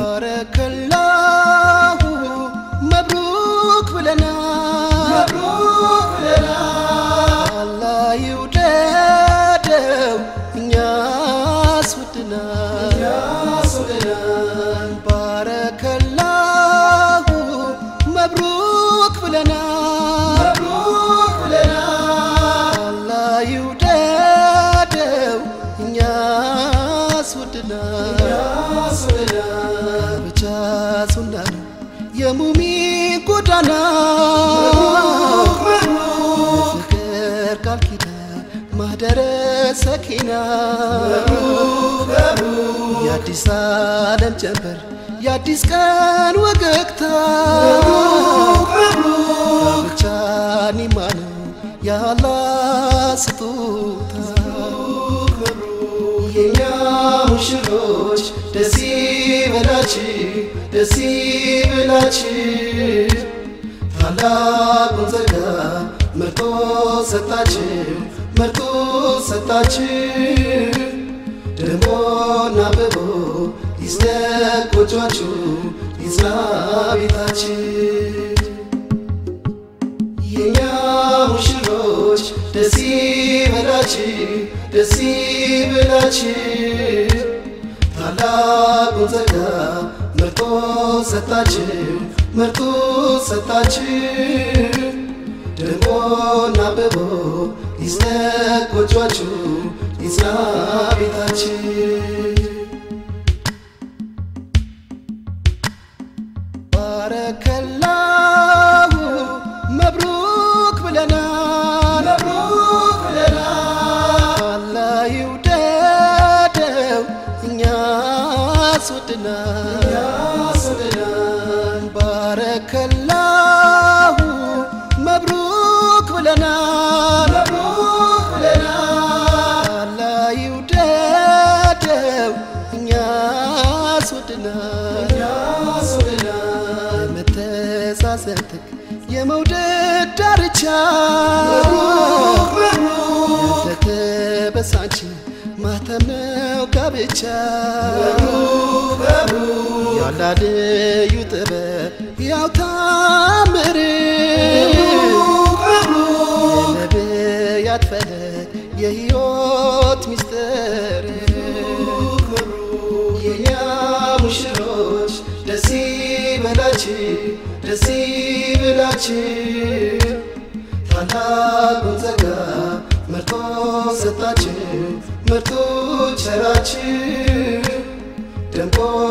ባረከላሁ መብሩክ ብለናል አላህ ይውደደው እኛስ ወድናል ባረከላሁ መብሩክ ብለናል አላህ ይውደደው እኛስ ወድናል ብቻ ሱና ነው የሙሚን ጎዳና ፍቅር ቃል ኪዳን ማህደረ ሰኪና የአዲስ ዓለም ጀንበር የአዲስ ቀን ወገግታ ብቻ ኒማ ነው ያላ ስጦታ የኛ ሙሽሮች ደስ ይበላችሁ ደስ ይበላችሁ ታላቁን ጸጋ መርጦ ሰጣችሁ መርጦ ሰጣችሁ ደሞና አብቦ ይስደቅ ጎጇችሁ ይጽና ቤታችሁ የኛ ሙሽሮች ደስ ይበላችሁ ደስ ይበላችሁ ታላቁን ጸጋ መርጦ ሰጣችሁ መርጦ ሰጣችሁ ደሞና አብቦ ይስደቅ ጎጇችሁ ይጽና ቤታችሁ ባረከላሁ መብሩክ ብለናል አላህ ይውደደው እኛስ ወድናል ባረከላሁ መብሩክ ብለናል አላህ ይውደደው እኛስ ወድናል የመተሳሰብ ጥግ የመውደድ ዳርቻ ያልተበሳች ማተም ነው ጋብቻ ያላደዩ ጥበብ ያው ታምር የነቢያት ፈለግ የሕይወት ሚስጥር የኛ ሙሽሮች ደስ ይበላችሁ ደስ ይበላችሁ ታላቁን ጸጋ መርጦ ሰጣችሁ መርጦ ቸራችሁ ደምቆ